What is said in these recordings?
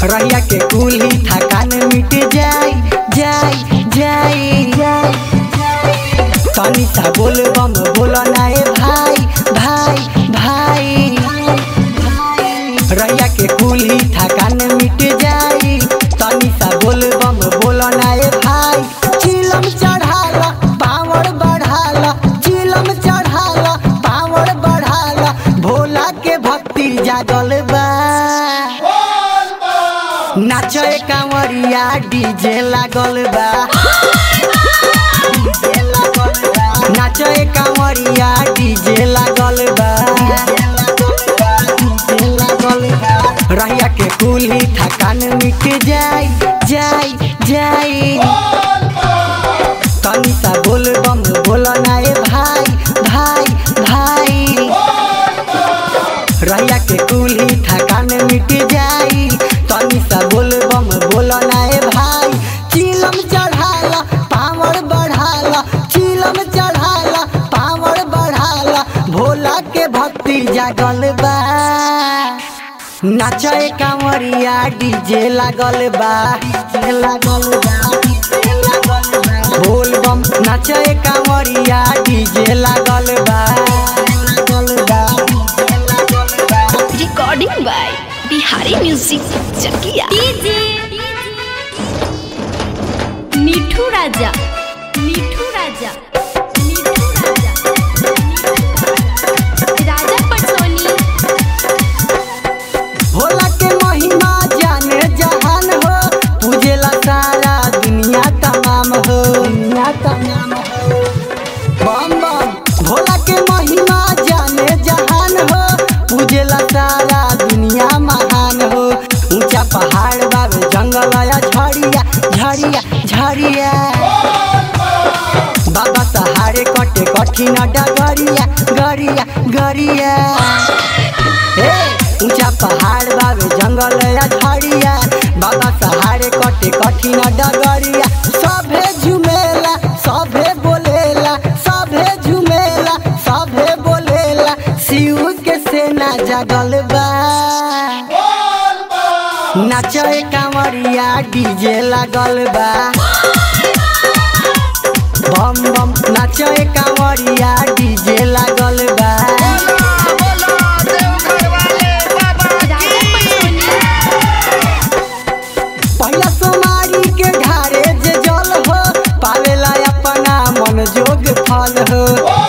रहिया के कुली थकान मिट जाई जाई जाई तनी सा बोल बम बोल नाए भाई भाई भाई रैया के कुली थकान मिट जाई तनी सा बोल बम बोल नाए भाई चिलम चढ़ाला पावर बढ़ाला चिलम चढ़ाला पावर बढ़ाला भोला के भक्ति जागल बा नाचे कांवरिया डीजे लागल बा डीजे लागल बा। नाचे कांवरिया डीजे लागल बा डीजे लागल बा। रहिया के कुली थकान मिट जाई जाई जाई तनी सा बोल बम बोल नाए भाई भाई भाई रैया के कुली थकान मिट जाई तनी सा बोल बम बोल नाए भाई चिलम चढ़ाला पावर बढ़ाला चिलम चढ़ाला पावर बढ़ाला भोला के भक्ति जागल बा नाचे कांवरिया डीजे लागल बा डीजे लागल बा डीजे लागल बा बोल बम नाचे कांवरिया डीजे लागल बा लागल बा डीजे लागल बा recording by Bihari music Chakiya DJ Mithu Raja Mithu Raja Mithu Raja Raja Patsoni Bhola के महिमा जाने जहान हो पूजेला सारा दुनिया तमाम हो दुनिया तमाम हो बम बम भोला के महिमा जाने जहान हो पूजेला सारा दुनिया महान हो ऊंचा पहाड़ बाबे जंगल या झड़िया झड़िया झड़िया बाबा सहारे कटे कठिन डगरिया गरिया गरिया हे ऊंचा पहाड़ बाबे जंगल या झड़िया बाबा सहारे कटे कठिन डगरिया सभे झुमेला सभे बोलेला सभे झुमेला सभे बोलेला शिव के सेना जगल बा नाचे कांवरिया डीजे लागल बा बम बम नाचे कांवरिया डीजे लागल बा राजा पटसोनी पहिला सोमारी के घारे जे जल हो पावेला अपना मन जोग फल हो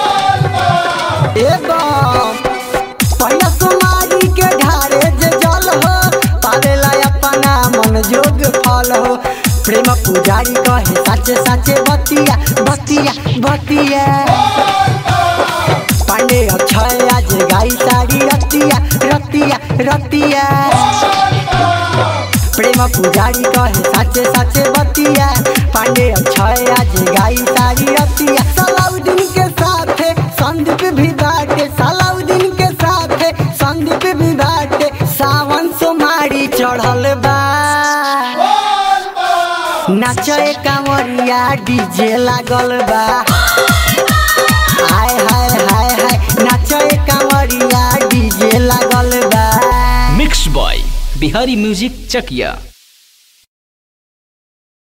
एवं पहिला सोमारी के घारे जे जल हो पावेला अपना मन जोग फल हो प्रेम पुजारी कहे साचे साचे बतिया बतिया बतिया पांडे अक्षय आज गाई सारी रतिया रतिया रतिया प्रेम पुजारी कहे साचे साचे बतिया पांडे अक्षय आज गाई सारी रतिया सलाउद्दीन के साथे संदीप भी बाटे सलाउद्दीन के साथे संदीप भी बाटे सावन सोमारी चढ़ल बा नाचे कांवरिया डीजे लागल बा हाय हाय हाय हाय नाचे कांवरिया डीजे लागल बा mix by Bihari music Chakiya